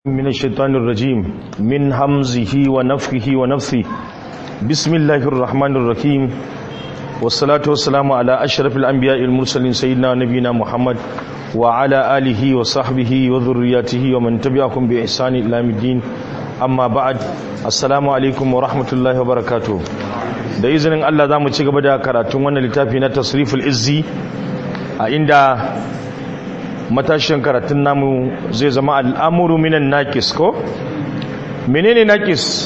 من الشيطان الرجيم من همزه ونفخه ونفثه بسم الله الرحمن الرحيم والصلاة والسلام على أشرف الأنبياء المرسلين سيدنا نبينا محمد وعلى آله وصحبه وذرياته ومن تبعهم بإحسان إلى يوم الدين أما بعد السلام عليكم ورحمة الله وبركاته da izinin Allah za mu ci gaba da karatun wannan littafi na tasriful izzi a inda matashin karatun namu zai zama al'amuru minan nakis ko? menene nakis?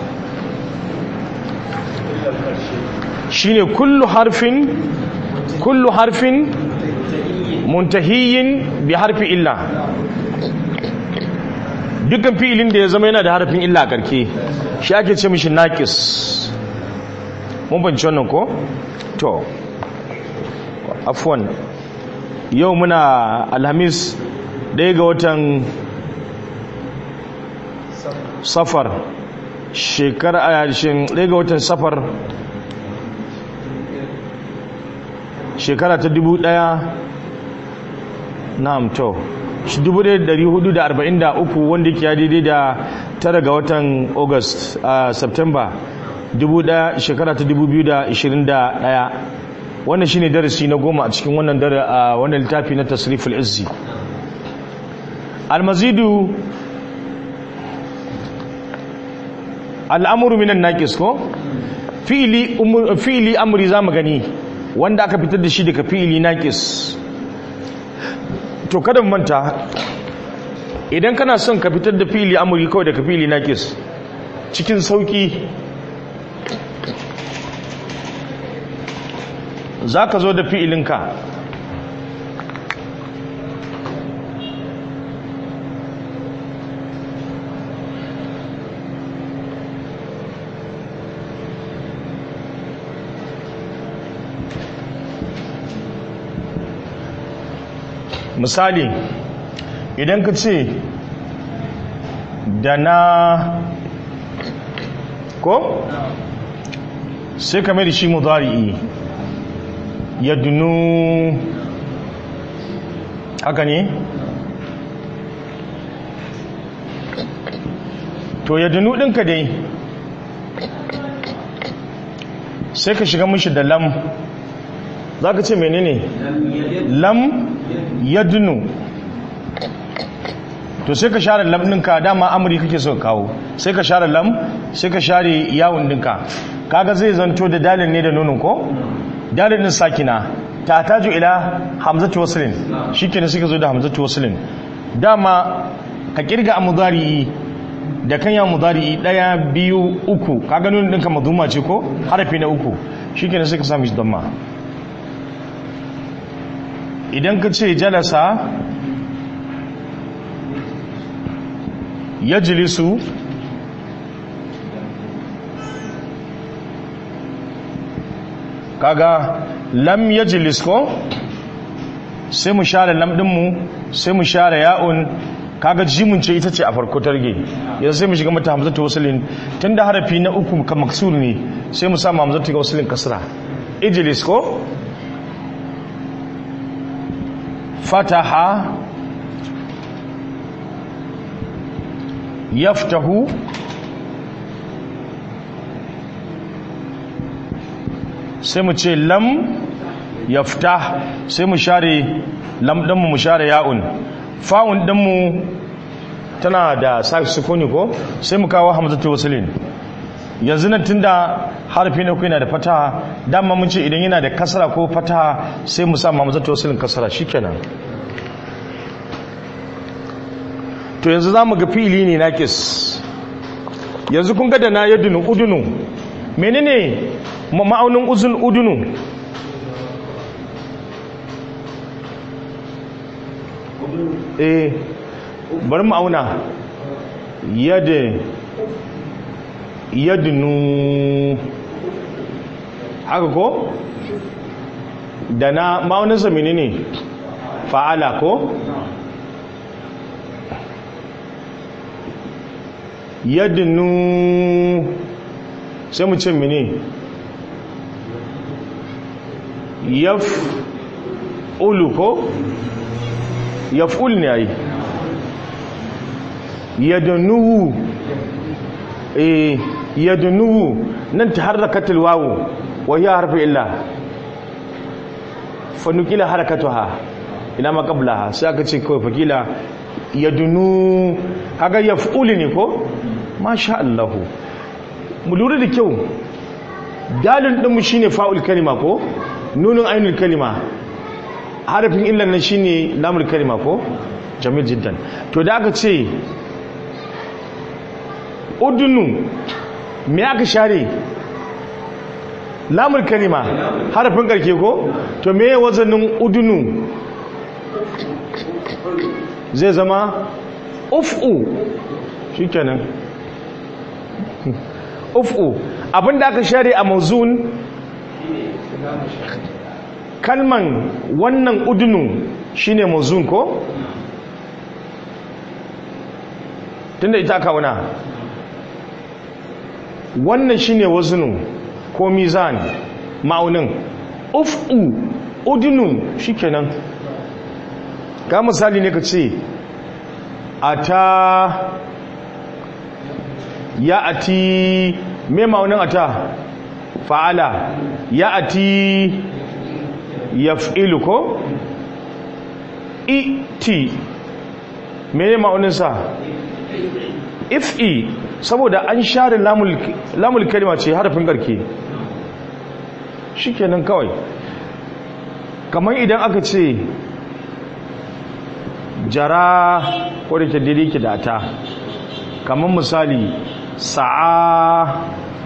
shine kullu harfin kullu harfin muntahiyin bi harfi illa dukkan fi'ilin da ya zama yana da harfin illa a karke shi ake ce mishi nakis mun banci wannan ko? to afwan yau muna alhamis ɗaya ga watan safar shekara a yashin ɗaya ga watan safar shekara ta dubu ɗaya na amto dubu ɗaya dari hudu da arba'in da uku wanda ke daidai da tara ga watan august a september dubu ɗaya shekara ta dubu biyu da ishirin da ɗaya wannan shine darasi na goma a cikin wannan dare a wannan littafi na tasriful izzi almazidu al'amuru minan naqis ko fi'ili fi'ili amri zamu gani wanda aka fitar da shi daga fi'ili naqis to kada mu manta idan kana son ka fitar da fi'ili amri kawai daga fi'ili naqis cikin sauki za ka zo da fi'ilinka misali idan ka ce da na ko sai ka mai da shi mudari'i yadunu haka ne to yadunu ɗinka dai sai ka shiga mishi da lam za ka ce menene lam yadunu to sai ka share lam ɗinka dama amuri kake so kawo sai ka share lam sai ka share yawon ɗinka kaga zai zanto da dalil ne da nonon ko? dalilin sakina ta taju ila hamzatu waslin shikenan suka zo da hamzatu waslin dama ka kirga amudari da kan ya mudari daya biyu uku ka ga nun dinka maduma ce ko harafi na uku shikenan suka sami shi damma idan ka ce jalasa yajlisu kaga lam yajlis ko sai mu share lam din mu sai mu share ya'un kaga jimun ce ita ce a farko targe yanzu sai mu shiga mata hamzatu waslin tunda harafi na uku ka maksur ne sai mu sa hamzatu waslin kasra ijlis ko fataha yaftahu sai mu ce lam yafta sai mu share lam ɗinmu mu share ya'un fa'un ɗinmu tana da sukuni ko sai mu kawo hamzatu wasilin yanzu nan tunda harfi na yana da fataha dama mun ce idan yana da kasara ko fataha sai mu sa hamzatu wasilin kasara shikenan to yanzu za mu ga fili ne nakis yanzu kun ga da na yadunu udunu menene ma'aunin uzun udunu eh bari ma'auna yadda yadunu haka ko da na ma'auninsa menene fa'ala ko yadunu sai mu ce mene yaf ulu ko yaf'ul ne ai yadnuhu eh yadnuhu nan taharrakatul wawu wa hiya harfu illa fa nukila harakatuha ina ma qablaha sai aka ce kawai fakila yadnu kaga yaf'ulu ne ko masha Allah mu lura da kyau dalin ɗinmu shi ne fa'ul kalima ko nunin ainihin kalima harafin illan nan shi ne lamul kalima ko jamil jiddan to da aka ce udunu me aka share lamul kalima harafin karke ko to me wazanin udunu zai zama uf'u shi kenan uf'u abinda aka share a mazun kalman wannan udunu shine mazun ko tunda ita kauna wannan shine wazunu ko mizan ma'aunin uf'u udunu shikenan ga misali ne ka ce ata ya ati me ma'aunin ata fa'ala ya ati yaf'ilu ko iti me ma'auninsa if'i saboda an share lamul kalima ce harafin garke shikenan kawai kamar idan aka ce jara ko da ke daidai ke da ta kamar misali sa'a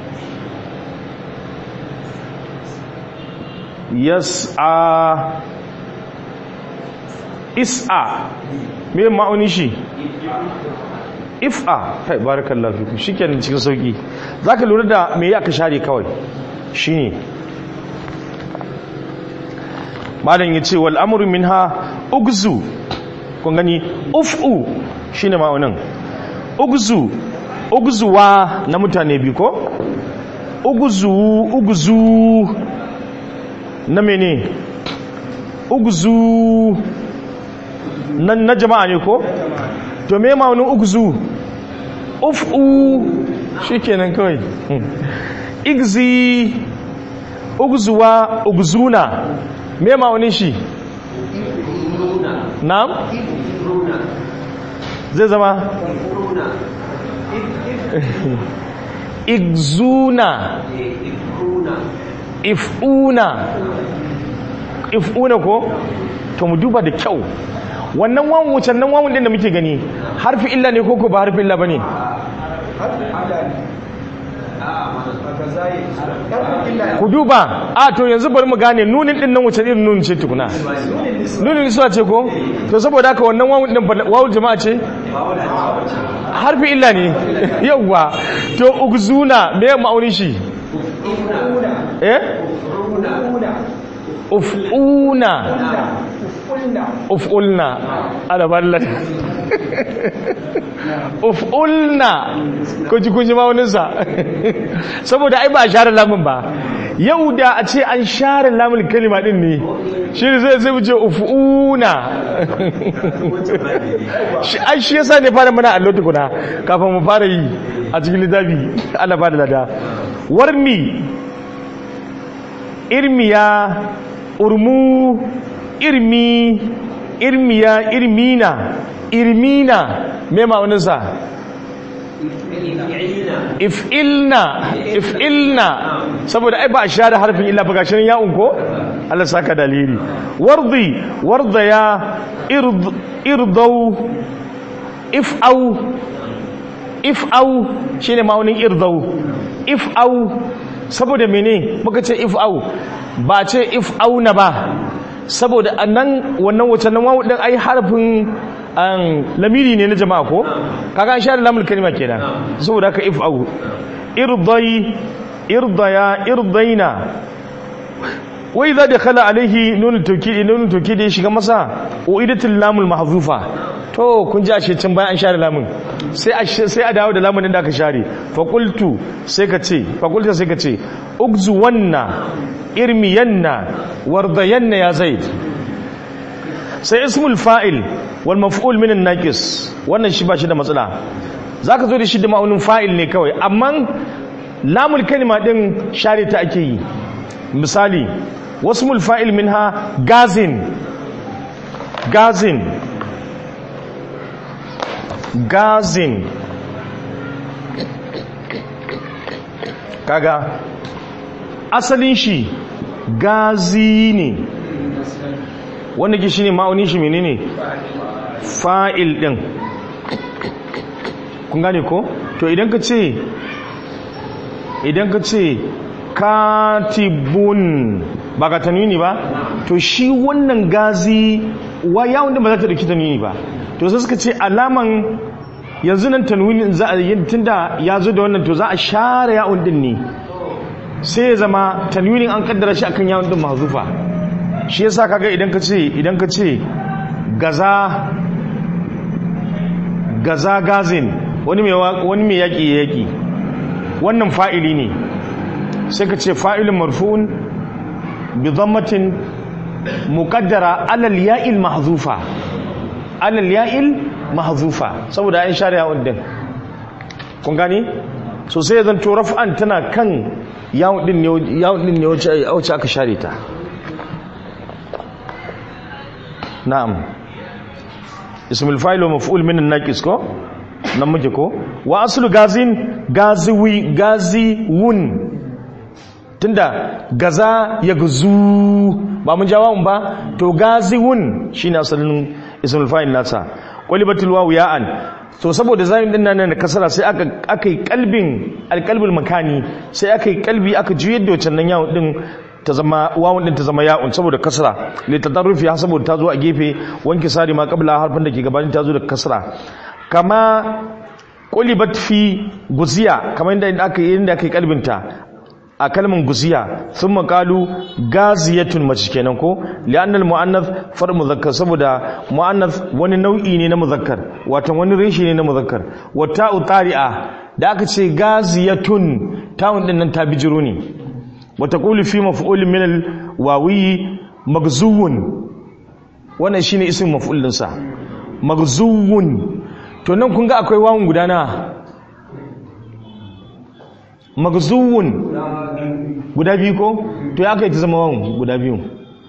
yas'a is'a me ma'auni shi if'a kai barakallahu fiku shikenan cikin sauki zaka lura da me aka share kawai shine malam yace wal amru minha ugzu kun gani uf'u shine ma'aunin ugzu ugzuwa na mutane bi ko ugzu ugzu na mene ugzu nan na jama'a ne ko to me ma'aunin ugzu uf'u shikenan kawai igzi ugzuwa ugzuna me ma'aunin shi na'am zai zama igzuna if'una if'una ko to mu duba da kyau wannan wawan wucin nan wawan din da muke gani harfi illa ne ko ko ba harfi illa bane ku duba a to yanzu bari mu gane nunin din nan wuce irin nunin ce tukuna nunin suwa ce ko to saboda haka wannan wawan din wawul jama'a ce harfi illa ne yawwa to ugzuna me ma'aunin shi eh uf'una uf'ulna ala ballat uf'ulna ko ji kunji mauninsa saboda ai ba a share lamun ba yau da a ce an share lamun kalima din ne shi ne zai zai wuce uf'una ai shi yasa ne fara mana allo tukuna kafin mu fara yi a cikin littafi Allah ba da lada warmi irmiya urmu irmi irmiya irmina irmina me ma'auninsa if'ilna if'ilna saboda ai ba a share harfin illa ba gashin ya'un ko Allah saka dalili wardi wardaya ird irdau if'au if'au shine ma'aunin irdau if'au saboda mene muka ce if'au ba ce if'auna ba saboda annan wannan wacce nan wawu din ai harfin an lamiri ne na jama'a ko kaga an share lamul kalima kenan saboda haka if'au irdai irdaya irdaina wa idza dakhala alaihi nunul tawkid nunul tawkid ya shiga masa uidatul lamul mahzufa to kun ji ashe can bayan an share lamun sai a sai a dawo da lamun din da aka share fa qultu sai ka ce fa qulta sai ka ce ugzu wanna irmiyanna wardayanna ya zaid sai ismul fa'il wal maf'ul min naqis wannan shi ba shi da matsala zaka zo da shi da ma'aunin fa'il ne kawai amma lamul kalima din share ta ake yi misali wasmul fa'il minha gazin gazin gazin kaga asalin shi gazi ne wanda ke shi ne ma'aunin shi menene fa'il din kun gane ko to idan ka ce idan ka ce katibun ba ka tanwini ba to shi wannan gazi wa yawon da ba za ta dauki tanwini ba to sai suka ce alaman yanzu nan tanwini za a yi tunda ya zo da wannan to za a share yawon din ne sai ya zama tanwinin an kaddara shi akan yawon din mahzufa shi yasa kaga idan ka ce idan ka ce gaza gaza gazin wani mai wani mai yaki yaki wannan fa'ili ne sai ka ce fa'ilun marfu'un bi dhammatin muqaddara alal ya'il mahzufa alal ya'il mahzufa saboda an share yawon din kun gani so sai zan to raf'an tana kan yawon din ne yawon din ne wacce aka share ta na'am ismul fa'il wa maf'ul min an-naqis ko nan muke ko wa aslu gazin gaziwi gaziwun tunda gaza ya guzu ba mun jawabin ba to gaziwun shine asalin ismul fa'il nasa qalibatul wawu ya'an to saboda zamin din nan da kasara sai aka aka yi kalbin alqalbul makani sai aka yi kalbi aka juyar da wancan nan yawon din ta zama wawun din ta zama ya'un saboda kasra li tadarrufi ha saboda ta zo a gefe wanki sari ma qabla harfin da ke gabanin ta zo da kasra kama qulibat fi guziya kamar inda aka yi inda aka yi kalbinta a kalman guziya sun makalu gaziyatun mace kenan ko li'annal mu'annath far muzakkar saboda mu'annath wani nau'i ne na muzakkar wato wani reshe ne na muzakkar wa ta'u tari'a da aka ce gaziyatun ta'un din nan ta bijiro ne wa taqulu fi maf'ul min al-wawi magzuwun wannan shine ismin maf'ul din sa magzuwun to nan kun ga akwai wawun guda na magzuwun guda biyu ko to ya kai ta zama wawun guda biyu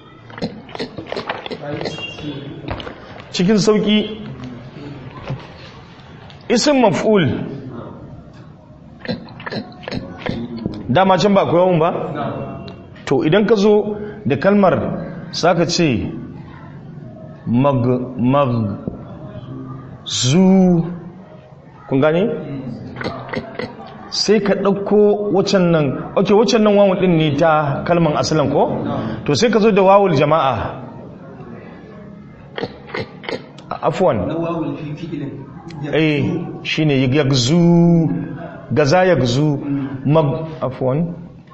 cikin sauki isin maf'ul dama can ba akwai wawun ba to idan ka zo da kalmar saka ce mag mag zu kun gane sai ka ɗauko wacan nan ok wacan nan wawun ɗin ne ta kalman asalin ko to sai ka zo da wawul jama'a afwan eh shine yagzu gaza yagzu mag afwan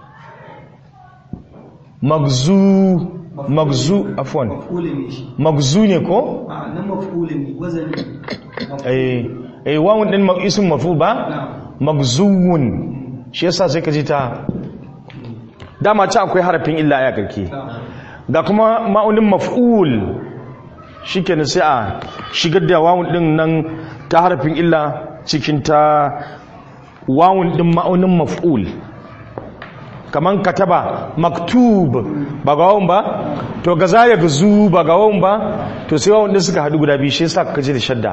magzu magzu afwan magzu ne ko a nan mafulin ne wazani eh eh wawun din ism maf'ul ba magzuwun shi yasa sai ka ji ta dama ta akwai harafin illa ya karke ga kuma ma'aunin maf'ul shikenan sai a shigar da wawun din nan ta harafin illa cikin ta wawun din ma'aunin maf'ul kaman kataba maktub ba ga wawun ba to ga za ya gazu ba ga wawun ba to sai wawun din suka haɗu guda biyu shi yasa ka ji da shadda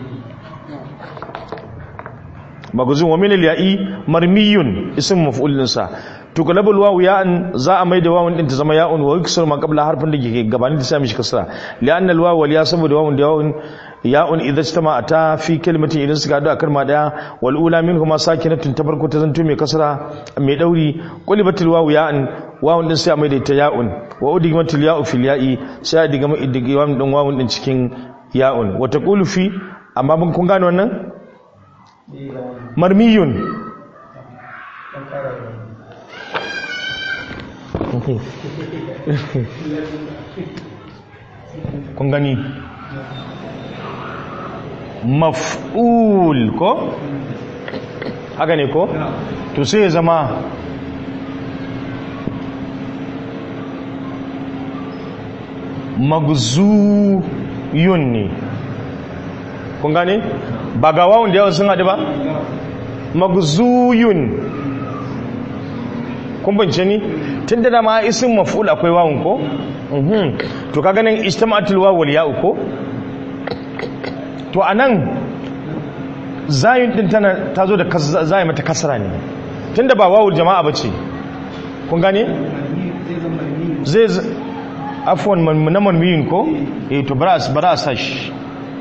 magazin wa min al-ya'i marmiyun ism maf'ul dinsa to galabul wawu ya'an za a maida wawun din ta zama ya'un wa yuksar ma qabla harfin da ke gabanin ta sami shi kasra li'an al-wawu wal ya saboda wawun da ya'un ya'un idza istama ta fi kalimatin idan suka hadu a kalma daya wal ula minhuma sakinatun ta farko ta zanto mai kasra mai dauri qulibatul wawu ya'an wawun din sai a maida ta ya'un wa udigmatul ya'u fil ya'i sai a diga mai idigam din wawun din cikin ya'un wa taqulu fi amma mun kun gane wannan marmiyun kun gani maf'ul ko haka ne ko to sai ya zama magzuyun ne kun gane ba ga wawun da yawan sun haɗu ba magzuyun kun bance ni tun da dama isin maf'ul akwai wawun ko Mhm. to ka ganin ijtama'atul wawul ya'u ko to anan zayin din tana tazo da kas- zayi mata kasra ne tunda ba wawul jama'a bace kun gane zai z- afwan man na manwiyin ko eh to bara as- bara a sashi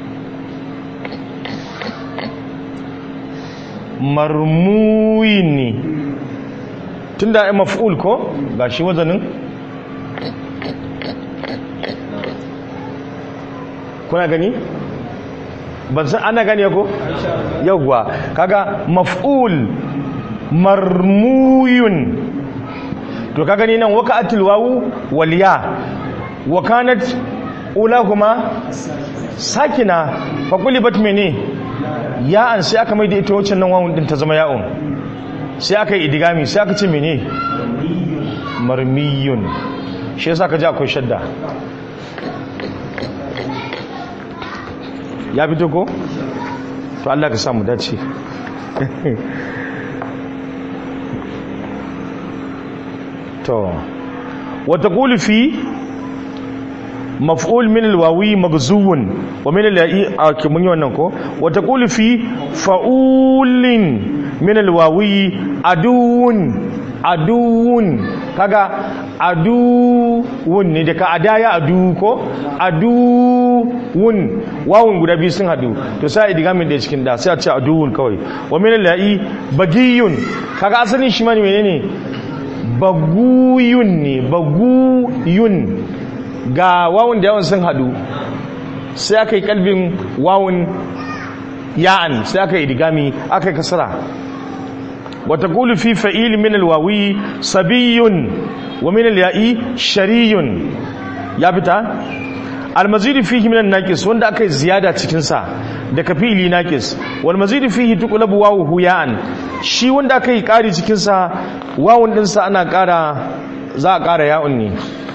marmuyin ne tunda ai maf'ul ko gashi wazanin kuna gani ban san ana gani ko yawwa kaga maf'ul marmuyun to ka gani nan waka'atul wawu wal ya wa kanat ulahuma sakina fa qulibat mene ya an sai aka mai da ita wacce nan wawun din ta zama ya'un sai aka yi idigami sai aka ce mene marmiyun shi yasa ka ji akwai shadda ya fito ko to Allah ka samu dace to wata qulu fi maf'ul min alwawi magzuwun wa min al-ya'i a mun yi wannan ko wata qulu fi fa'ulin min alwawi aduwun aduwun kaga aduwun ne daga adaya adu ko aduwun wawun guda biyu sun hadu to sai idigamin da cikin da sai a ce aduwun kawai wa min al-la'i bagiyun kaga asalin shi ma ne menene baguyun ne baguyun ga wawun da yawan sun hadu sai aka yi kalbin wawun ya'an sai aka yi idigami aka yi kasara وتقول في فعيل من الواوي صبي ومن الياء شري يا بتا المزيد فيه من الناقص wanda akai ziyada cikin sa daga fi'ili naqis wal mazid fihi tuqlabu wawu ya'an shi wanda akai kari cikin sa wawun din sa ana kara za a kara ya'un ne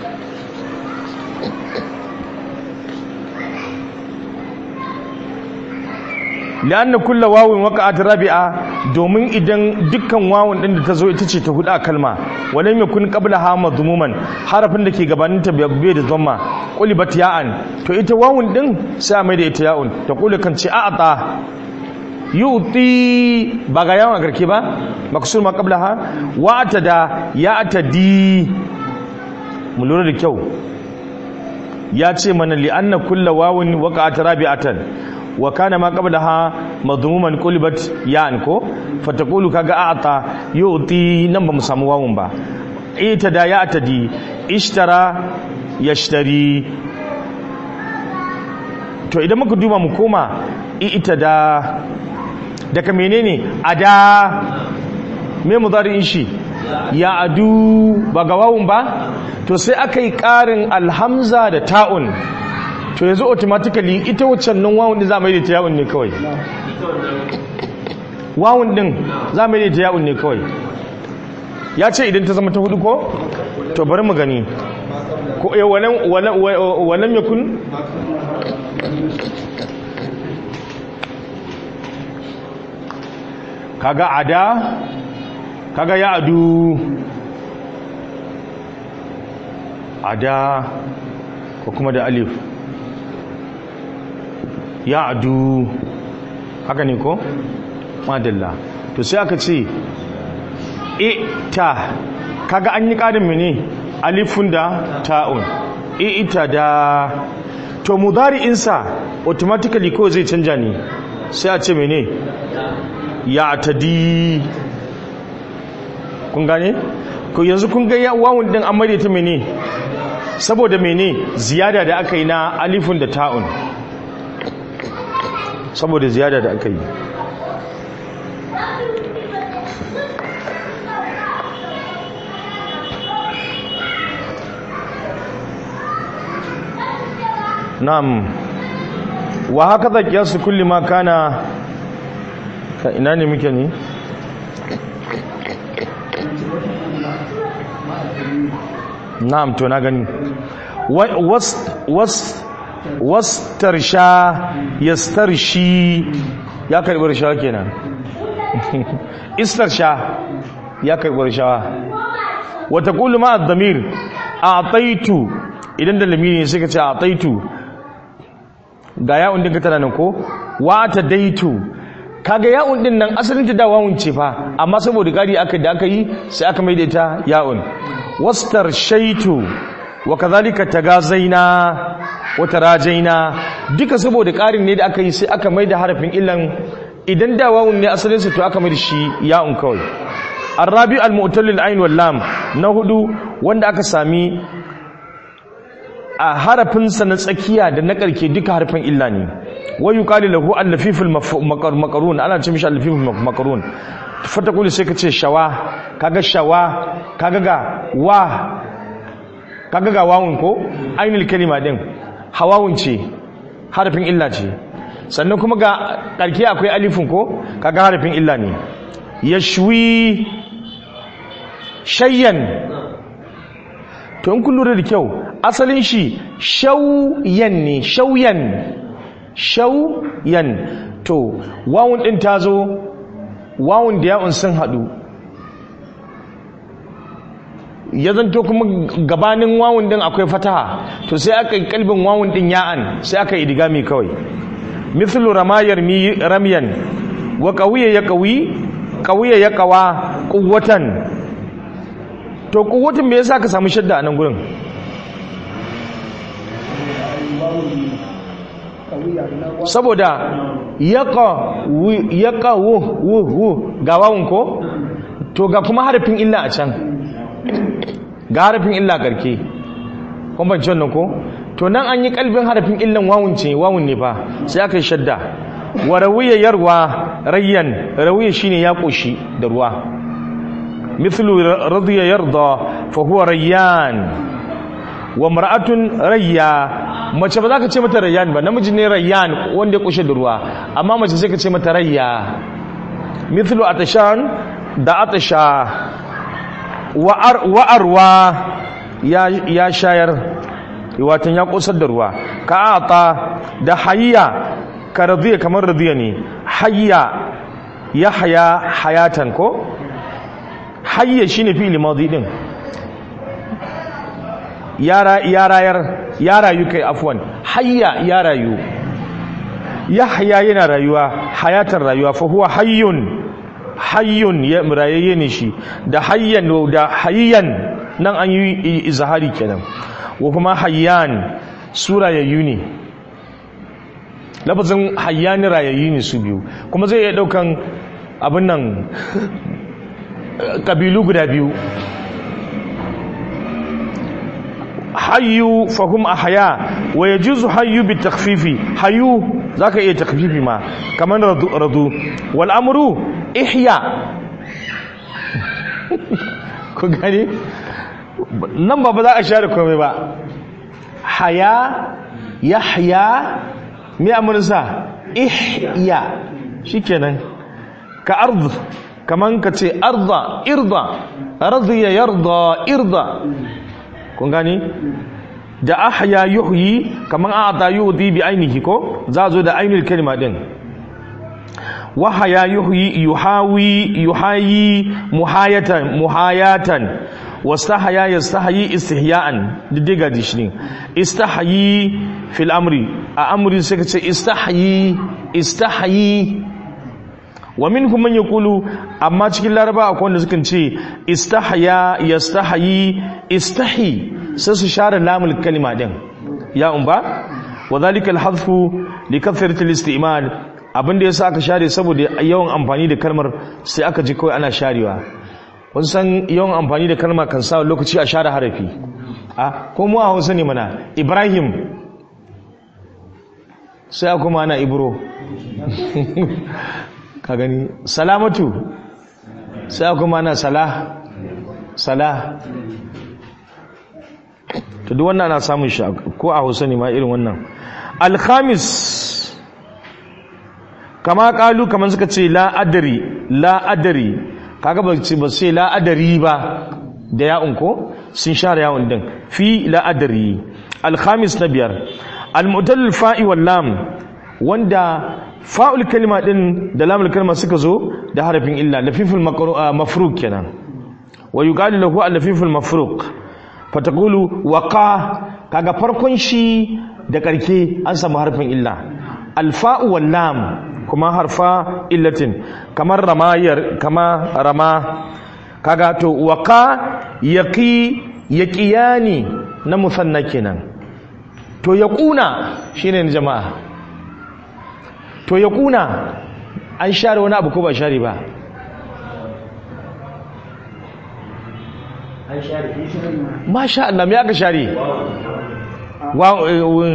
li'anna kullu wawin waqa'at rabi'a domin idan dukkan wawun din da ta zo ita ce ta hudu a kalma walam yakun qablaha madmuman harafin da ke gabanin ta bai da dhamma qulibat ya'an to ita wawun din sai a mai da ita ya'un ta kula kan ce a'ata yu'ti ba ga yawan garke ba maksur ma qablaha wa atada ya'tadi mu lura da kyau ya ce mana li'anna kullu wawin waqa'at rabi'atan wa kana ma qablaha madmuman qulibat ya'an ko fataqulu kaga a'ta yu'ti nan ba mu samu wawun ba ita da ya atadi ishtara yashtari to idan muka duba mu koma ita da daga menene ada me mudari'in shi ya adu ba ga wawun ba to sai aka yi ƙarin alhamza da ta'un to yanzu automatically ita waccan nan wawun din za mu yi da ta yawun ne kawai wawun din za mu yi da ta yawun ne kawai ya ce idan ta zama ta hudu ko to bari mu gani ko eh walam walam walam yakun kaga ada kaga ya adu ada ko kuma da alif ya adu haka ne ko madalla to sai aka ce ita kaga an yi ƙarin mene alifun da ta'un ita da to mudari'insa automatically ko zai canja ne sai a ce mene ya tadi kun gane ko yanzu kun ga wawun din an maida ta mene saboda mene ziyada da aka yi na alifun da ta'un saboda ziyada da aka yi na'am wa haka za kiyasu kulli ma kana ka ina ne muke ne na'am to na gani wastarsha yastarshi ya karbi rashawa kenan istarsha ya karbi rashawa wata kulu ma ad-damir a'taitu idan da lamiri sai ka ce a'taitu ga ya'un din ka tana nan ko wa ta daitu kaga ya'un din nan asalin ta da wawun ce fa amma saboda gari aka da aka yi sai aka maida ita ya'un wastar shaitu wa kadhalika tagazaina wa tarajaina duka saboda karin ne da aka yi sai aka maida harafin illan idan da wawun ne asalin sa to aka maida shi ya'un kawai arabi al-mu'tal al-ain wal lam na hudu wanda aka sami a harafin sa na tsakiya da na karke duka harafin illa ne wa yuqalu lahu al-lafiful makarun ana ce mishi al-lafiful makarun fatakuli sai ka ce shawa kaga shawa kaga ga wa kaga ga wawun ko ainul kalima din hawawun ce harafin illa ce sannan kuma ga karke akwai alifin ko kaga harafin illa ne yashwi shayyan to in kun lura da kyau asalin shi shauyan ne shauyan shauyan to wawun din ta zo wawun da ya'un sun haɗu ya zanto kuma gabanin wawun din akwai fataha to sai aka yi kalbin wawun din ya'an sai aka yi digami kawai mithlu ramayar ramyan wa qawiya ya qawi qawiya ya qawa quwwatan to quwwatan me yasa ka samu shadda a nan gurin saboda yaƙa wu ga wawun ko to ga kuma harafin illa a can ga harafin illa karke kwamfanci wannan ko to nan an yi kalbin harafin illan wawun ce wawun ne fa sai aka yi shadda wa rawiya yarwa rayyan rawiya shine ya koshi da ruwa mithlu radiya yarda fa huwa rayyan wa mar'atun rayya mace ba za ka ce mata rayyan ba namiji ne rayyan wanda ya kushe da ruwa amma mace sai ka ce mata rayya mithlu atashan da atasha wa arwa ya ya shayar watan ya kusar da ruwa ka ata da hayya ka radiya kamar radiya ne hayya ya haya hayatan ko hayya shine fi'il madi din ya rayar ya rayu kai afwan hayya ya rayu yahya yana rayuwa hayatar rayuwa fa huwa hayyun hayyun ya rayayye ne shi da hayyan da hayyan nan an yi izhari kenan wa kuma hayyan sura yayyu ne lafazin hayyan rayayyu ne su biyu kuma zai iya daukan abin nan kabilu guda biyu hayyu fahum ahya wa yajuzu hayyu bi takhfifi hayyu zaka iya takhfifi ma kaman radu radu wal amru ihya ku gani nan ba ba za a share komai ba haya yahya me amursa ihya shikenan ka ard kaman ka ce arda irda radiya yarda irda kun gani da ahya yuhyi kaman a'ta yuhdi bi ainihi ko za zo da ainul kalma din wa haya yuhyi yuhawi yuhayi muhayatan muhayatan wastahaya yastahyi istihya'an didiga dishni istahyi fil amri a amri sai kace istahyi istahyi wa minhum man yaqulu amma cikin laraba akwai wanda sukan ce istahya yastahyi istahi sai su share lamul kalima din ya umba wa dhalika al-hadfu li kathrati al-istimal abinda yasa aka share saboda yawan amfani da kalmar sai aka ji kawai ana sharewa kun san yawan amfani da kalma kan sa lokaci a share harafi a ko mu a Hausa ne mana Ibrahim sai kuma ana Ibro ka gani salamatu sai kuma ana Salah Salah to duk wannan ana samun shi ko a Hausa ne ma irin wannan al-khamis kama kalu kaman suka ce la adri la adri kaga ba ce ba sai la adri ba da ya'un ko sun share ya'un din fi la adri alhamis na biyar almutal fa'i wal lam wanda fa'ul kalma din da lamul kalma suka zo da harafin illa lafiful mafruq kenan wa yuqalu lahu al-lafiful mafruq fataqulu waqa kaga farkon shi da karke an samu harfin illa alfa'u wal lam kuma harfa illatin kamar ramayar kama rama kaga to waqa yaqi yaqiyani na musanna kenan to yaquna shine jama'a to yaquna an share wani abu ko ba share ba an share masha Allah me aka share wa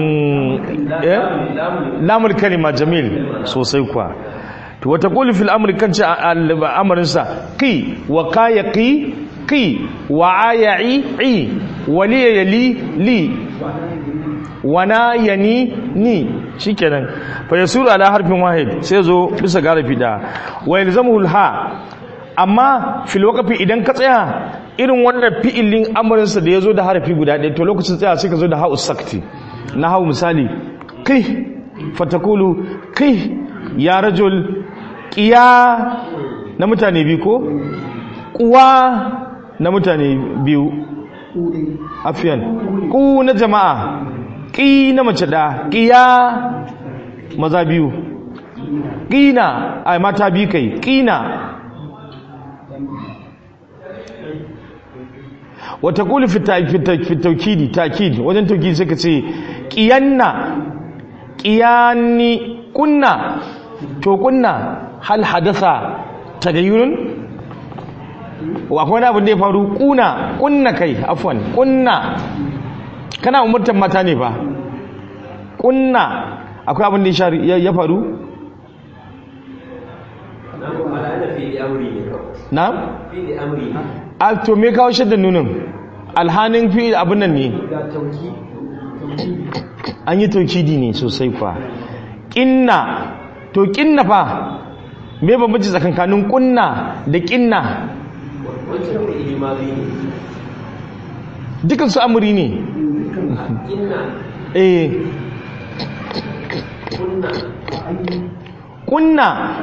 lamul kalima jamil sosai kuwa to wata qulu fil amri kan ce al'amarin sa qi wa qayaqi qi wa aya'i i wali yali li wana yani ni shikenan fa yasuru ala harfin wahid sai zo bisa garafi da wa yalzamuhu ha amma fil waqfi idan ka tsaya irin wannan fi'ilin amurinsa da ya zo da harafi guda ɗaya to lokacin tsaya sai ka zo da ha'u sakti na hau misali kai fatakulu kai ya rajul ƙiya na mutane biyu ko ƙuwa na mutane biyu afiyan ƙu na jama'a ƙi na mace da ƙiya maza biyu ƙina a mata biyu kai ƙina wata kuli fitaukidi takid wajen taukidi suka ce ƙiyanna ƙiyanni kunna to kunna hal hadasa tagayyurun akwai wani abin da ya faru kuna kunna kai afwan kunna kana umurtan mata ne ba kunna akwai abin da ya faru na? a to me kawo shadda nunin alhanin fi abin nan ne an yi taukidi ne sosai kwa ƙinna to ƙinna fa me bambanci tsakankanin ƙunna da ƙinna dukan su amuri ne eh ƙunna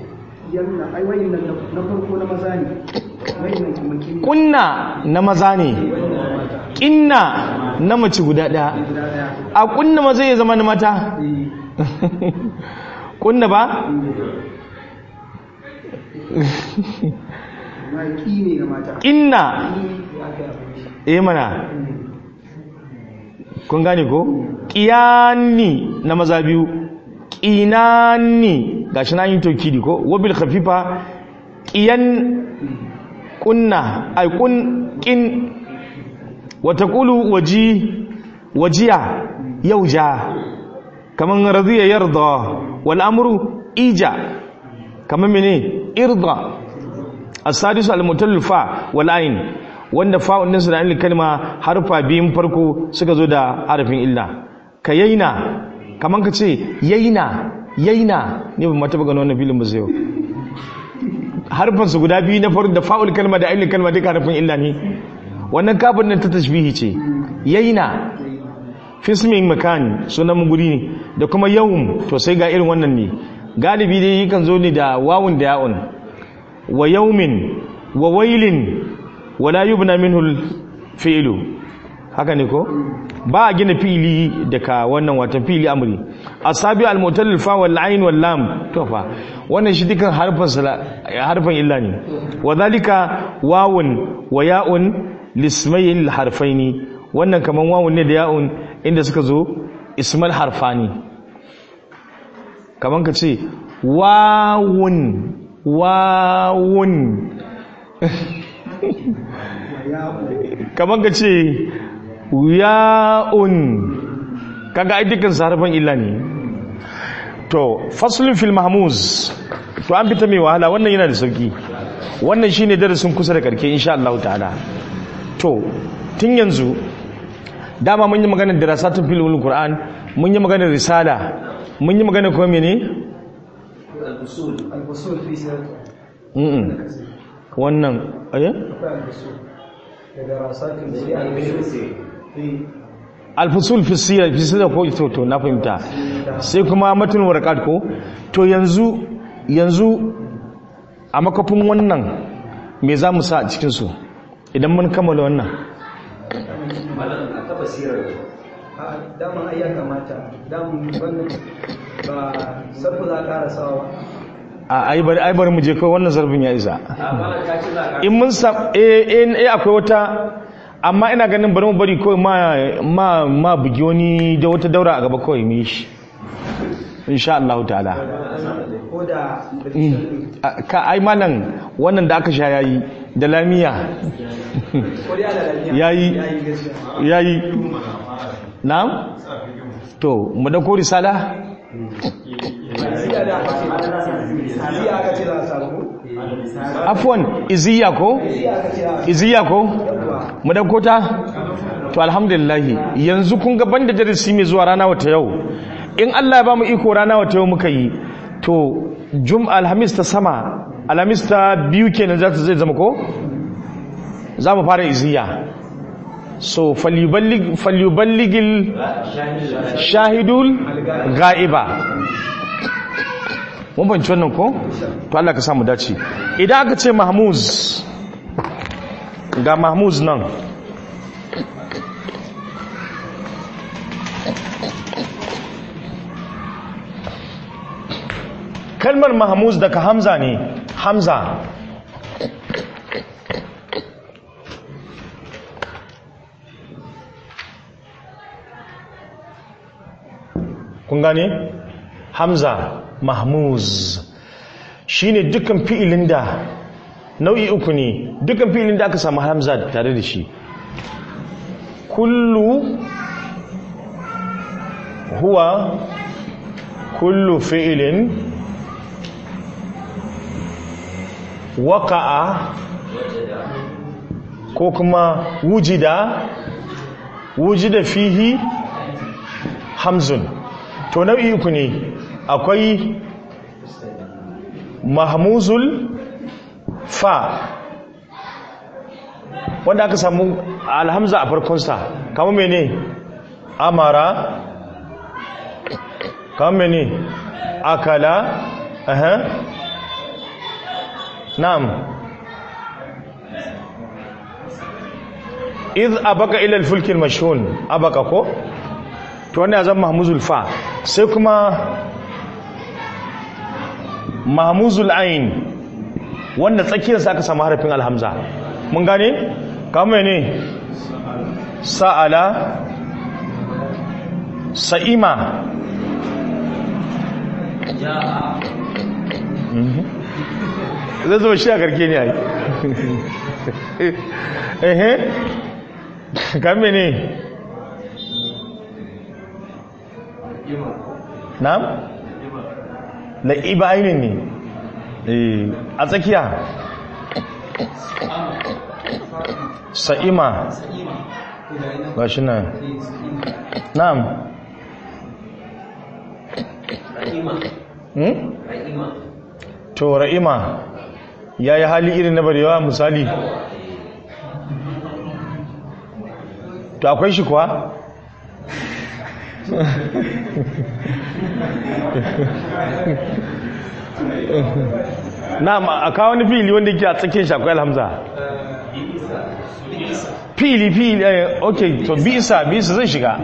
kunna na maza ne kinna na mace guda ɗaya a kunna maza ya zama na mata kunna ba kinna eh mana kun gane ko kiyani na maza biyu kinani gashi na yin tokidi ko wabil khafifa kiyan kunna ay kun kin wa taqulu waji wajiya yauja kaman radiya yarda wal amru ija kaman mene irda as-sadisu al-mutallafa wal ain wanda fa'un din da ilal kalma harfa biyun farko suka zo da harafin illa kayaina kaman ka ce yaina yaina ne ban mata gano wannan filin ba sai harfansu guda biyu na faru da fa'ul kalma da ainihin kalma duka harfin illa ne wannan kafin nan ta tashbihi ce yaina fismin makan sunan guri ne da kuma yawun to sai ga irin wannan ne galibi dai yakan zo ne da wawun da ya'un wa yaumin wa wailin wala yubna minhu fi'lu haka ne ko ba a gina fili daga wannan watan fili amri asabi al-mutallil fa wal ain wal lam to fa wannan shi dukan harfan harfan illa ne wa zalika wawun wa ya'un lismayil harfaini wannan kaman wawun ne da ya'un inda suka zo ismal harfani kaman ka ce wawun wawun kaman ka ce ya'un kaga ai dukkan harfan illa ne to faslun fil mahmuz to an fita mai wahala wannan yana da sauki wannan shine darasin kusa da karke insha Allah ta'ala to tun yanzu dama mun yi maganar dirasatun fil ulul qur'an mun yi maganar risala mun yi maganar kuma mene al-usul al-usul fi mm wannan aye al-usul da dirasatun fi al-usul alfusul fi sira fi sira ko to to na fahimta sai kuma matun warqat ko to yanzu yanzu a makafin wannan me za mu sa a cikin su idan mun kammala wannan malam a taba sirar a daman ai ya kamata daman wannan ba sarfa za a ƙara sawa ba a ai bari ai bari mu je kai wannan zarbin ya isa a malam ka ce za ka in mun sa eh eh eh, akwai wata amma ina ganin bari mu bari kawai ma ma ma bugi wani da wata daura a gaba kawai mu yi shi insha Allah ta'ala ko da Mm. A- ka ai malam wannan da aka sha yayi da lamiya ko da ala lafiya yayi yayi gaskiya yayi na'am to mu dauko risala Siya da aka ce siya aka ce za a samu afwan iziya ko siya aka ce za a iziya ko yawwa mu dauko ta to alhamdulillah yanzu kun ga banda darasi mai zuwa rana wata yau in Allah ya ba mu iko rana wata yau muka yi to jum alhamis ta sama alhamis ta biyu kenan za ta zai zama ko za mu fara iziya so falyuballig falyuballigil shahidul ga'iba mun banci wannan ko to Allah ka samu dace idan aka ce mahmuz ga mahmuz nan kalmar mahmuz daga hamza ne hamza kun gane hamza mahmuz shine dukkan fi'ilin da nau'i uku ne dukkan fi'ilin da aka samu hamza tare da shi kullu huwa kullu fi'ilin waqa'a ko kuma wujida wujida fihi hamzun to nau'i uku ne akwai mahmuzul fa wanda aka samu alhamza a farkonsa kama mene amara kama mene akala aha na'am iz abaka ila al-fulk al-mashhun abaka ko to wannan zan mahmuzul fa sai kuma mahmuzul ain wanda tsakiyarsa aka samu harafin alhamza mun gane kama ne sa'ala sa'ima zai zama shi a karke ne a yi ehe kame ne na'am la'iba ainihin ne Eh, a tsakiya sa'ima ga shi nan na'am ra'ima hmm? ra'ima to ra'ima ya yi hali irin na barewa misali to akwai shi kuwa na a kawo wani fili wanda ke a tsakiyar shi akwai alhamza fili fili eh, ok to bisa bisa zai shiga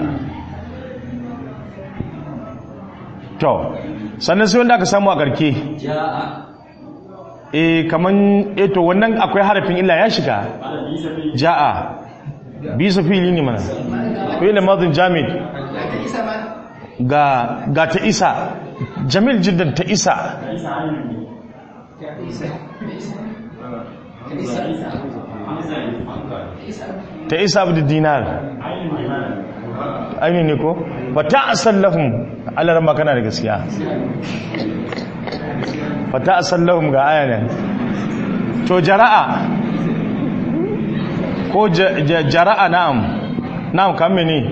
to sannan sai wanda aka samu a karke ja'a eh kaman eh to wannan akwai harafin illa ya shiga ja'a bisa fili ne mana fi'il madin jamid ga ga ta isa jamil jiddan ta isa ta isa abu dinar ainihin ne ko ba ta asallahun alarar makana da gaskiya ba ta asallahun ga ayanen to jara'a ko ja- ja- jara'a na'am na'am kame ne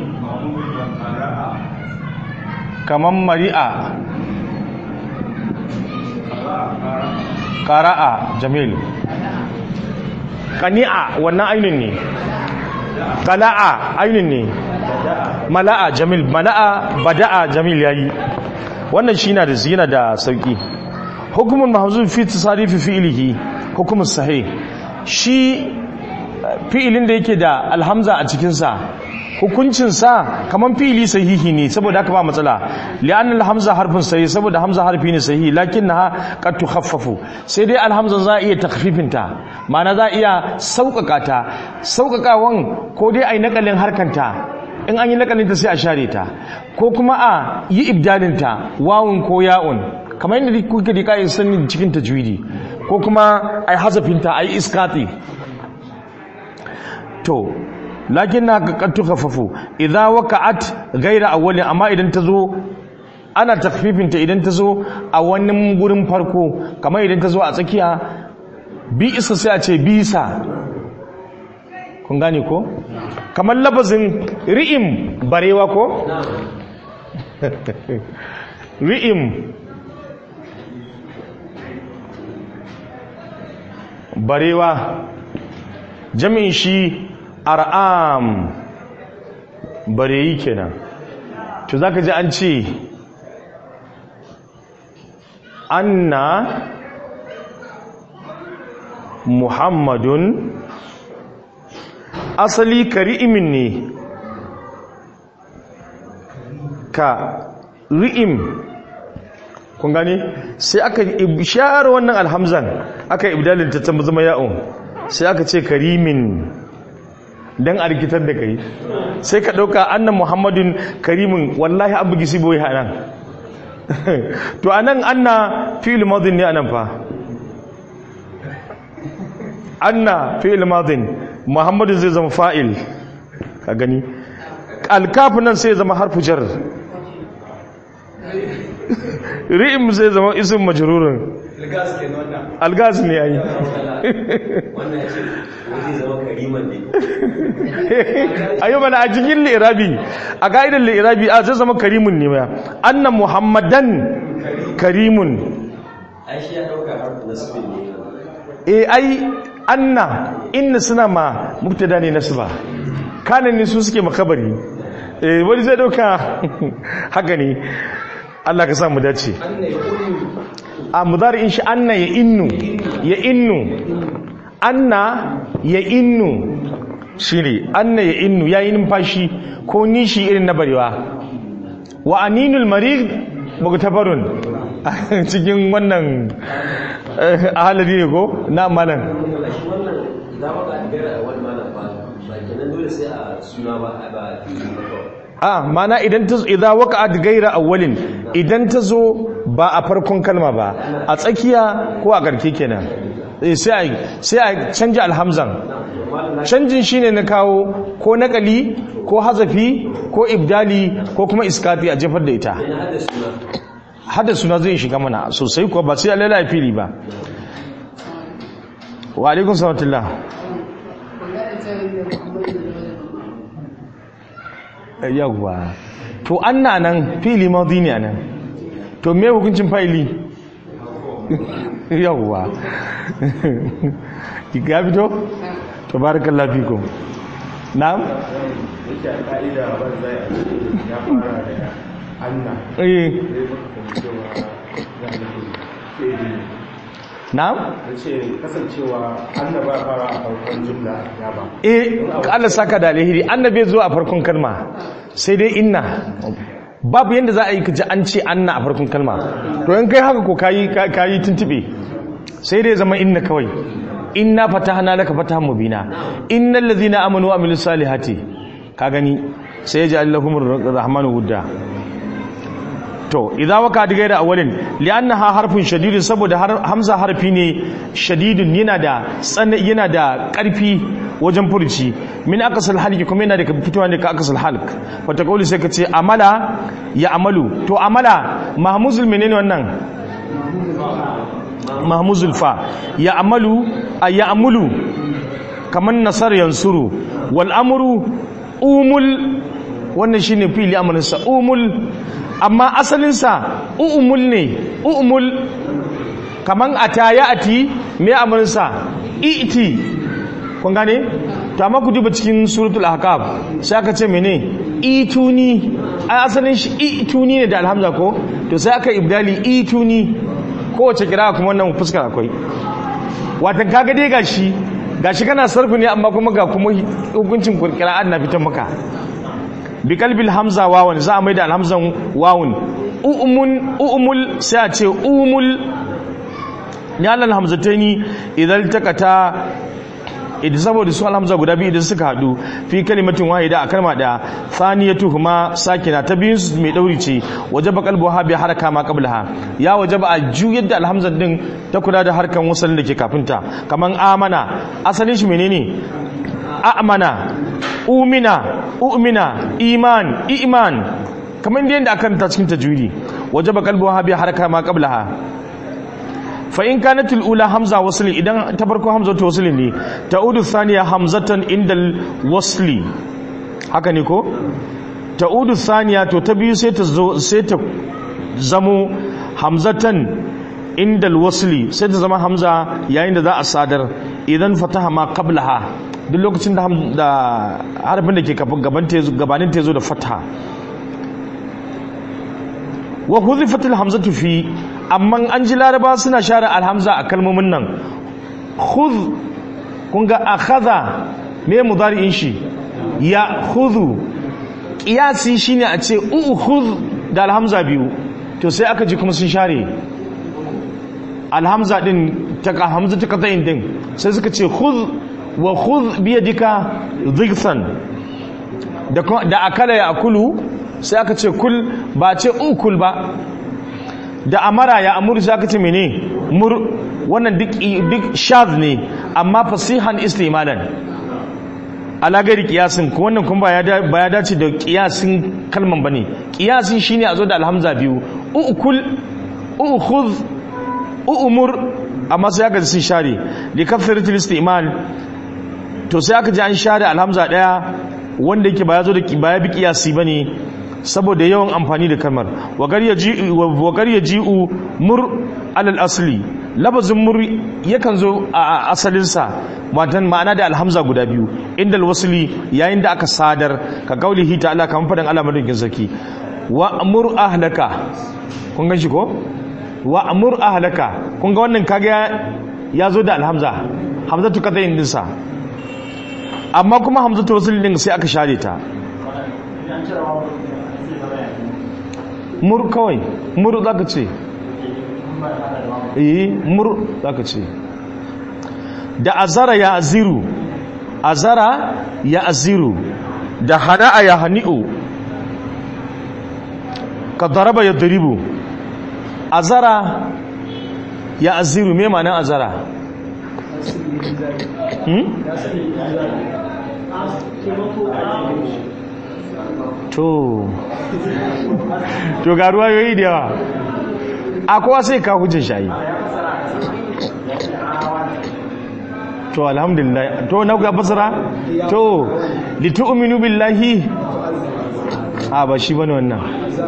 kaman mari'a ƙara'a jamil ƙani'a wannan ainihin ne qala'a ainin ne mala'a jamil mala'a bada'a jamil yayi wannan shi na da zina da sauki hukumun mahzuf fi tasarifi fi'lihi hukumun sahih shi fi'ilin da yake da alhamza a cikin sa hukuncin sa kaman fi'ili sahihi ne saboda haka ba matsala li'anna alhamza harfin sahih saboda hamza harfi ne sahihi lakinnaha qad tukhaffafu sai dai alhamza za a iya takhfifin ta ma'ana za a iya sauƙaƙa ta sauƙaƙawan ko dai ai nakalin harkanta in an yi nakalinta sai a share ta ko kuma a yi ibdalinta wawun ko ya'un kamar yadda kuka da kayan sanin cikin tajwidi ko kuma a yi hazafinta a yi iskati to lakin na kakattu kafafu idan waka'at gaira awwalin amma idan ta zo ana takfifinta idan ta zo a wani gurin farko kamar idan ta zo a tsakiya bi isa sai a ce bisa kun gane ko kamar labazin ri'im barewa ko ri'im barewa jami'in shi ar'am bareyi kenan to zaka ji an ce anna muhammadun asali kari'imin ne ka ri'im kun gane sai aka share wannan alhamzan aka ibdalin ta zama ya'un sai aka ce karimin dan a rikitar da kai sai ka dauka annan muhammadin karimin wallahi abu gisi boye hanan to anan anna fi'il madin ne anan fa anna fi'il madin muhammadu zai zama fa'il ka gani alkafin nan sai zama harfu jar ri'im zai zama isin majarurin algas ne ya yi wannan ce wani zama kariman ne ayo mana a cikin li'irabi a ka'idar li'irabi a zai zama karimun ne ya annan muhammadan karimun ai shi ya dauka harfu na sufin ne e ai anna inna suna ma mubtada ne nasba kanan ne su suke makabari eh wani zai dauka haka ne Allah ka sa mu dace a mudari'in shi anna ya innu ya innu anna ya innu shine anna ya innu yayi numfashi ko nishi irin na barewa wa aninul marid mugtafarun cikin wannan ahalari ne ko na malam shi wannan idan waka a gara a wani malam ba ba kenan dole sai a suna ba a ba fili ba kawai a mana idan ta idan waqa'at gaira awwalin idan ta zo ba a farkon kalma ba a tsakiya ko a garke kenan Eh, sai a sai a canja alhamzan canjin shine na kawo ko nakali ko hazafi ko ibdali ko kuma iskati a jefar da ita ina hada suna hada suna zai shiga mana sosai kuwa ba sai alala fili ba wa alaikun salatullah yawwa to anna nan fili maudi ne nan to me hukuncin fa'ili yawwa ya fito to barakallahu fikum na'am yake a ka'ida ban zai a ce ya fara da anna eh zai maka cewa ya nufin fi'ili na'am da ce kasancewa anna ba fara a farkon jumla ya ba eh ka Allah saka da alheri annabi zo a farkon kalma sai dai inna babu yanda za a yi kaji an ce anna a farkon kalma to in kai haka ko kayi kayi tuntube sai dai zama inna kawai inna fatahna laka fatahan mubina innal ladhina amanu wa amilus salihati ka gani sai ya ji allahumur rahmanu wudda to idza waka da gaira awalin li'annaha harfun shadidun saboda har- hamza harfi ne shadidun yana da tsana yana da karfi wajen furci min akasal halki kuma yana da fitowa ne ka akasal halk wata kauli sai ka ce amala ya amalu to amala mahmuzul menene wannan mahmuzul fa ya amalu a ya amulu kaman nasar yansuru wal amru umul wannan shine fili amalinsa umul amma asalinsa umul ne umul kaman ata ya ati me amalinsa iti kun gane to amma ku duba cikin suratul ahqaf sai aka ce mene ituni ai asalin shi ituni ne da alhamza ko to sai aka ibdali ituni kowace kira kuma wannan fuskar akwai watan kaga dai gashi gashi kana sarfu ne amma kuma ga kuma hukuncin qira'at na fitan maka bi kalbil hamza wawan za a mai da alhamzan wawun u'mun u'mul sai a ce umul ya lal hamzataini idan takata idan saboda su alhamza guda biyu idan suka hadu fi kalimatin wahida a kalma daya thaniyatuhuma sakina ta biyun su mai dauri ce wajaba qalbuha bi haraka ma qablaha ya wajaba a juyar da alhamza din ta kula da harkan wasalin da ke kafinta kaman amana asalin shi menene a'mana umina u'mina iman iman kamar yadda aka karanta cikin tajwidi wajaba qalbuha bi haraka ma qablaha fa in kanat al-ula hamza wasli idan ta farko hamza ta wasli ne ta'udu thaniya hamzatan indal wasli haka ne ko ta'udu thaniya to ta biyu sai ta zo sai ta zamo hamzatan indal wasli sai ta zama hamza yayin da za a sadar idan fataha ma qablaha duk lokacin da da harfin da ke gaban gabanin ta zo da fataha wa huzifatil hamzatu fi amma an ji laraba suna share alhamza a kalmomin nan khudh kun ga akhadha me mudari'in shi ya khudhu qiyasi shine a ce ukhudh da alhamza biyu to sai aka ji kuma sun share alhamza din ta hamza ta qata'in din sai suka ce khudh wa khudh bi yadika dhighsan da da akala ya akulu sai aka ce kul ba ce ukul ba da amara ya amuru sai aka ce mene mur wannan duk duk shaz ne amma fasihan istimalan ala gari kiyasin ko wannan kuma ba ya dace da kiyasin kalman bane kiyasin shine a zo da alhamza biyu ukul ukhudh umur amma sai aka sun share li kafaratul istimal to sai aka ji an share alhamza daya wanda yake ba ya zo da ba ya bi kiyasi bane saboda yawan amfani da kalmar wagar ya ji'u mur alal asli labazin mur yakan zo a asalinsa matan ma'ana da alhamza guda biyu inda alwasli yayin da aka sadar ka gauli hita Allah kamar faɗin Allah madaukin sarki wa amur ahlaka kun gan shi ko wa amur ahlaka kun ga wannan kaga ya zo da alhamza hamzatu kadayin dinsa amma kuma hamzatu wasli din sai aka share ta mur kawai mur za ka ce yi mur za ka ce da azara ya aziru azara ya aziru da hana'a ya hani'u ka daraba ya daribu azara ya aziru me ma nan azara to to ga ruwa yoyi da yawa a kowa sai ka hujjin shayi to alhamdulillah to na ga fasara to litu'minu billahi a ba shi bane wannan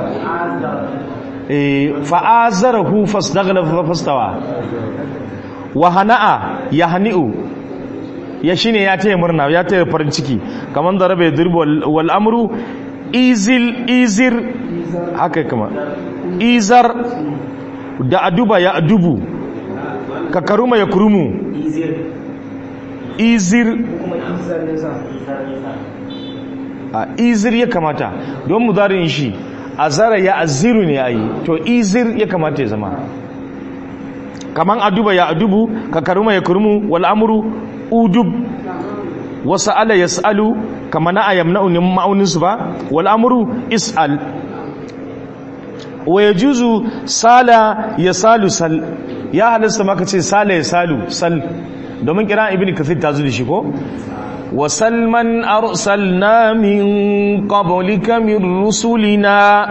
eh fa'azarahu fasdaghla fastawa wa hana'a yahni'u ya shine ya taya murna ya taya farin ciki kaman da rabe dirbu wal amru izil izir haka kama izar da aduba ya adubu ka karuma ya kurumu izir a izir ya kamata don mu zarin shi azara ya aziru ne ayi to izir ya kamata ya zama kaman aduba ya adubu ka karuma ya kurumu wal amru udub wasu ala ya sa'alu kama na a yamna'unin ma'auninsu ba wal'amuru is'al wa ya juzu sala ya salu sal ya halasta maka ce sala ya salu sal domin kira ibn kathir ta zo da shi ko wa salman arsalna min qablika min rusulina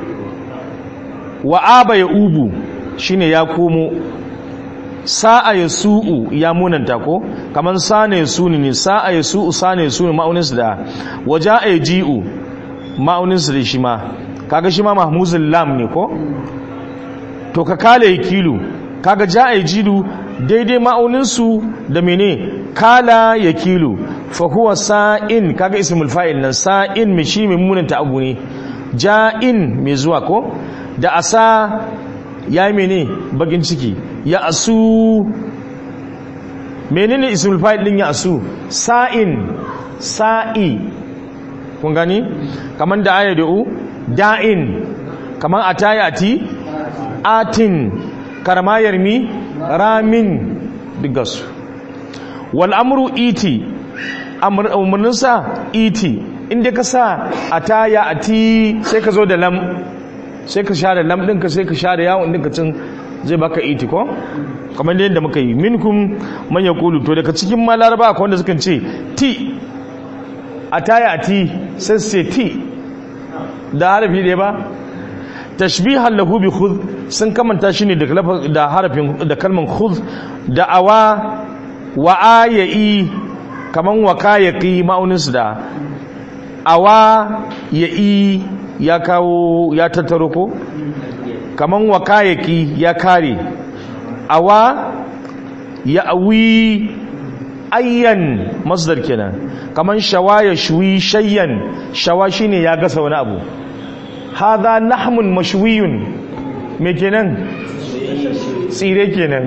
wa aba ya ubu shine ya komo sa'a ya su'u ya munanta ko kamar sana ya suni ne sa'a ya su'u sana ya suni ma'auninsu da waje a ji'u ma'auninsu da shi ma kaga shi ma mahmuzin lam ne ko to ka kala ya kilo kaga ja a jilu daidai ma'auninsu da mene kala ya kilo fa huwa sa'in kaga ismul fa'il nan sa'in mai shi mai munanta abu ne ja'in mai zuwa ko da asa ya yi mene bakin ciki ya asu menene ismul fa'il din ya asu sa'in sa'i kun gani kaman da aya da'u da'in kaman atayati atin karmayar mi ramin digasu wal amru iti umarninsa iti inda ka sa ataya ati sai ka zo da lam sai ka share lam ɗinka sai ka share yawon ɗinka cin zai baka iti ko kamar da yadda muka yi minkum man yaqulu to daga cikin ma laraba akwai wanda sukan ce ti ataya ati sai su ce ti da harafi ɗaya ba tashbihan lahu bi khudh sun kamanta shi ne da harafin da kalman khudh da awa wa aya'i kaman wakayaqi ma'aunin su da awa ya'i ya kawo ya tattaro ko kaman wakayaqi ya kare awa ya'wi ayyan masdar kenan kaman shawaya shwi shayyan shawa shine ya gasa wani abu hadha lahmun mashwiyun me kenan tsire kenan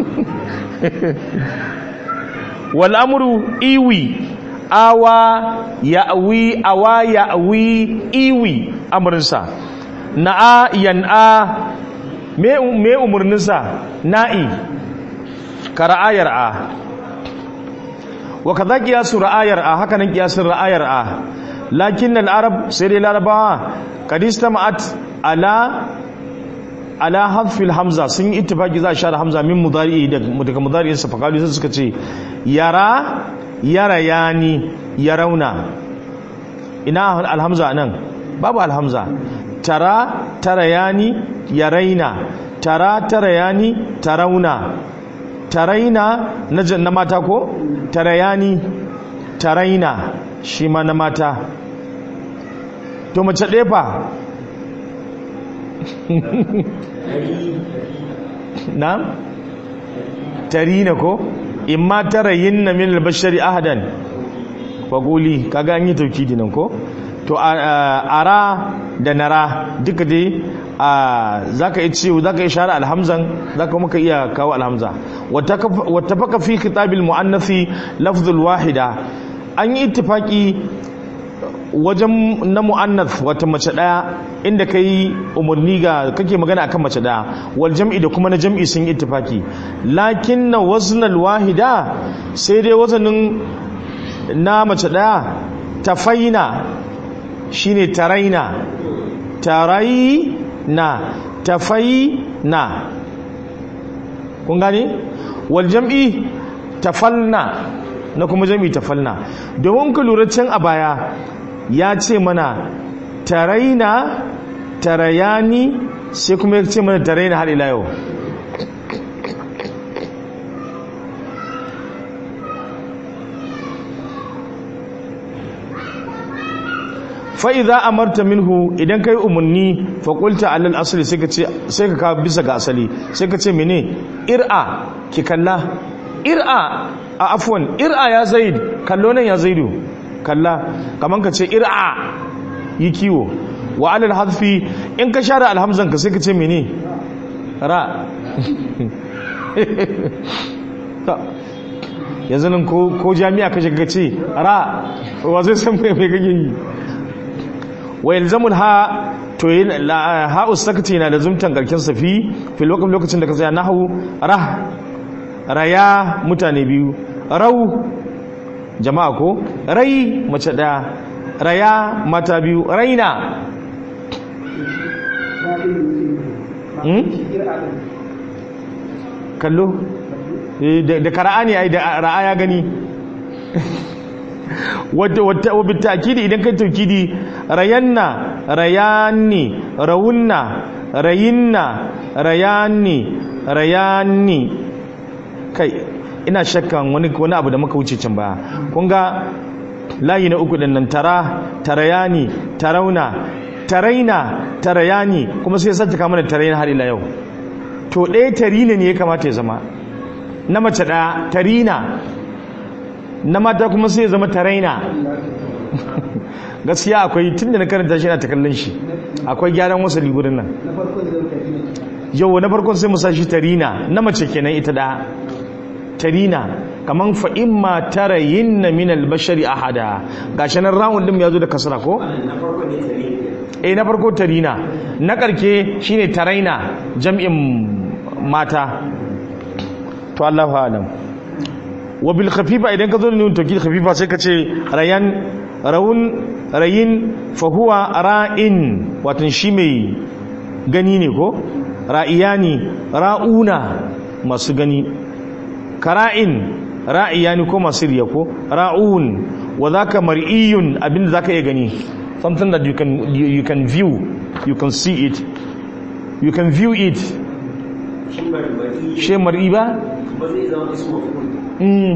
wal amru iwi awa ya'wi awa ya'wi iwi amrinsa na'a yan'a me me umurninsa na'i kara'ayar a wa kaza qiyasu ra'ayar a haka nan qiyasun ra'ayar a lakin al-arab sai dai larabawa kadista ma'at ala ala hadfil hamza sun yi ittifaki za a share hamza min mudari daga mudari sa fakalu sai suka ce yara yara yani yarauna ina alhamza nan babu alhamza tara tara yani yaraina tara tara yani tarauna taraina na na mata ko tarayani taraina shi ma na mata to mace ɗaya fa na tarina ko in ma tarayin na min albashari ahadan faguli kaga an yi taukidi nan ko to ara da nara duka dai za ka yi ciwo za ka yi share alhamzan za ka muka iya kawo alhamza wata faka fi kitabil mu'annafi lafzul wahida an yi ittifaki wajen na mu'annath wata mace daya inda ka yi umarni ga kake magana akan mace daya wal jam'i da kuma na jam'i sun yi ittifaki lakin na waznal wahida sai dai wazanin na mace daya tafaina shine taraina taraina tafaina kun gane wal jam'i tafalna na kuma jam'i tafalna domin ka lura can a baya ya ce mana taraina tarayani sai kuma ya ce mana taraina har ila yau fa'iza amarta minhu idan kai umarni faƙulta allal asali sai ka kawo bisa ga asali sai ka ce mene ir'a ki kalla ir'a a afuwan ir'a ya zaid kallo nan ya zaidu kalla kamar ka ce ir'a yi kiwo wa alal hadfi in ka share alhamzan ka sai ka ce mene ra yanzu nan ko jami'a ka shiga ce ra wa zai san mai kake yi wa yalzamul ha to yin ha ustakati na da zumtan garkin safi fil waqf lokacin da ka tsaya nahwu rah raya mutane biyu rau jama'a ko rai mace daya raya mata biyu raina kallo da kara'ani ai da ra'aya gani wadda bitakidi idan kai taukidi rayanna rayanni rawunna rayinna rayanni rayanni kai ina shakkan wani wani abu da muka wuce can baya kun ga layi na uku din nan tara tarayani tarauna taraina tarayani kuma sai sai ta mana tarayina har ila yau to ɗaya tarina ne ya kamata ya zama na mace ɗaya tarina na mata kuma sai ya zama taraina gaskiya akwai tun da na karanta shi na ta kallon shi akwai gyaran wasu ligurin nan na farko zai wuce ne yau na farkon sai musa shi tarina na mace kenan ita da tarina kaman fa imma tarayinna min al-bashari ahada gashi nan rawun din ya zo da kasra ko na farko ne tare ne eh na farko tarina na karke shine taraina jam'in mata to Allahu alam wa bil khafifa idan ka zo da nun tawkid khafifa sai ka ce rayan rawun rayin fa huwa ra'in watan shi mai gani ne ko ra'iyani ra'una masu gani kara'in ra'iyani ko masu riya ko ra'un wa zaka mar'iyun abinda zaka iya gani something that you can you, you can view you can see it you can view it shi barbari she mar'i ba ba zai zama isu mafukun mm.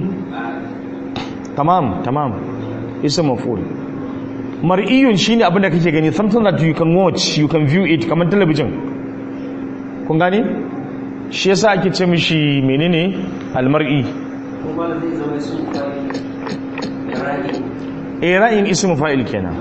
tamam tamam isa maful mar'iyun shine abinda kake gani something that you can watch you can view it kamar talabijin kun gane shi yasa ake ce mishi menene almar'i kuma zai zama isu rani eh ra'in ismu fa'il kenan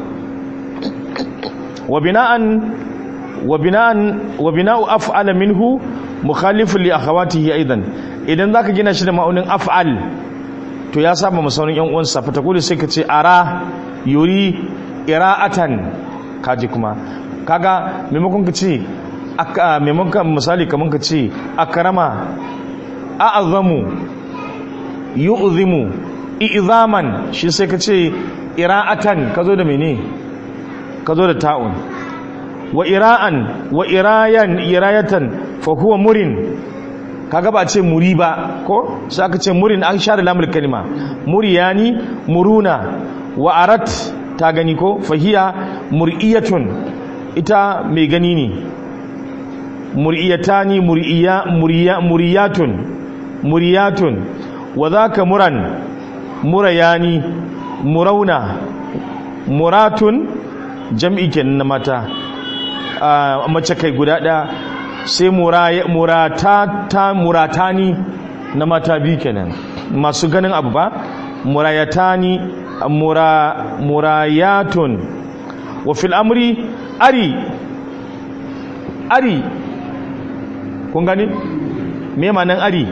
wa bina'an wa bina'an wa bina'u af'ala minhu mukhalifun li akhawatihi aidan idan zaka gina shi da ma'aunin af'al to ya saba masaunin yan uwansa fa takuli sai ka ce ara yuri ira'atan kaji kuma kaga maimakon ka ce aka maimakon misali kaman ka ce akrama a'azamu yu'zimu i'zaman shi sai ka ce ira'atan ka zo da mene ka zo da ta'un wa ira'an wa irayan irayatan fa huwa murin kaga ba ce muri ba ko sai aka ce murin an share lamul kalima muriyani muruna wa arat ta gani ko fahiya mur'iyatun ita mai gani ne mur'iyatani mur'iya muriya muriyatun muriyatun wa zaka muran murayani murauna muratun jam'i kenan na mata a mace kai guda ɗaya sai murata ta muratani na mata biyu kenan masu ganin abu ba murayatani mura murayatun wa fil amri ari ari kun gani me ma'anan ari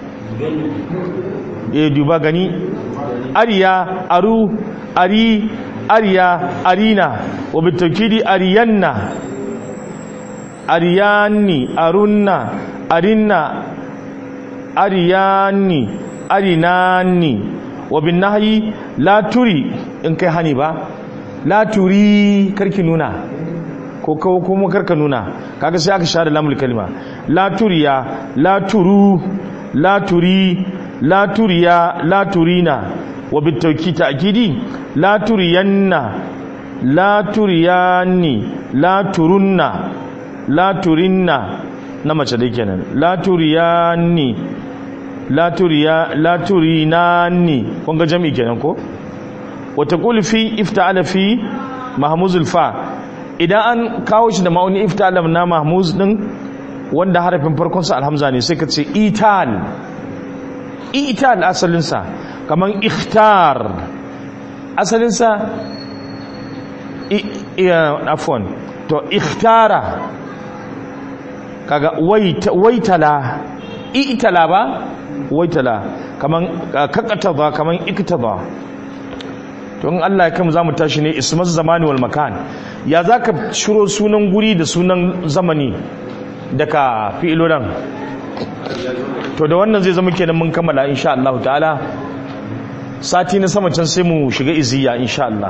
eh duba gani ariya aru ari ariya arina wa bitawkidi ariyanna ariyani arunna arinna ariyani arinani wa bin nahyi la turi in kai hani ba la turi karki nuna ko kawo kuma karka nuna kaga sai aka share lamul kalima la turiya la turu la turi la turiya la turina wa bitawki ta'kidi la turiyanna la turiyani la turunna la turinna na mace dai kenan la turiyani la turiya la turinani kun ga jami'i kenan ko wa taqulu fi ifta'ala fi mahmuzul fa idan an kawo shi da ma'auni ifta'ala na mahmuz din wanda harafin farkon sa alhamza ne sai ka ce ital ital asalin sa kaman ikhtar asalin sa afwan to ikhtara kaga waitala itala ba waitala kaman kakataba kaman iktaba to in Allah ya kai mu zamu tashi ne ismaz zamani wal makan ya zaka shiro sunan guri da sunan zamani daga fi'ilolan to da wannan zai zama kenan mun kammala insha Allah ta'ala sati na sama can sai mu shiga iziya insha Allah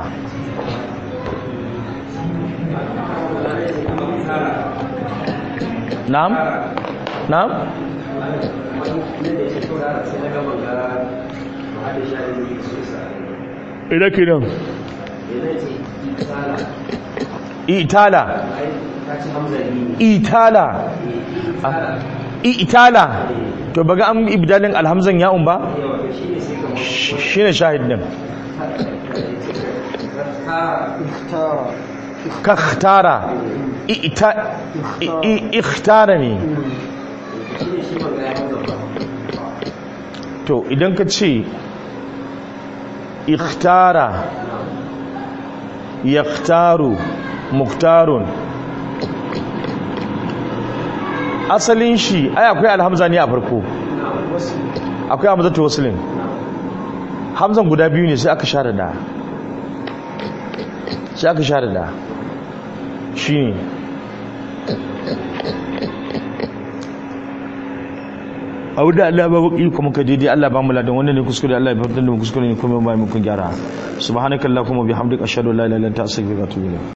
na'am na'am ina kenan itala itala itala to baga an ibdalin alhamzan ya'un ba shine shahid din kakhtara ikhtara ne to idan ka ce ikhtara yaktaru muktarun asalin shi ai akwai alhamza ne a farko akwai hamzatu waslin hamzan guda biyu ne sai aka share da sai aka share da shi ne abu da Allah ba baki kuma ka daidai Allah ba mu ladan wannan ne kuskure Allah ya fitar da mu kuskure ne kuma ba mu kun gyara subhanakallahumma bihamdika ashhadu an la ilaha illa anta astaghfiruka wa atubu ilayk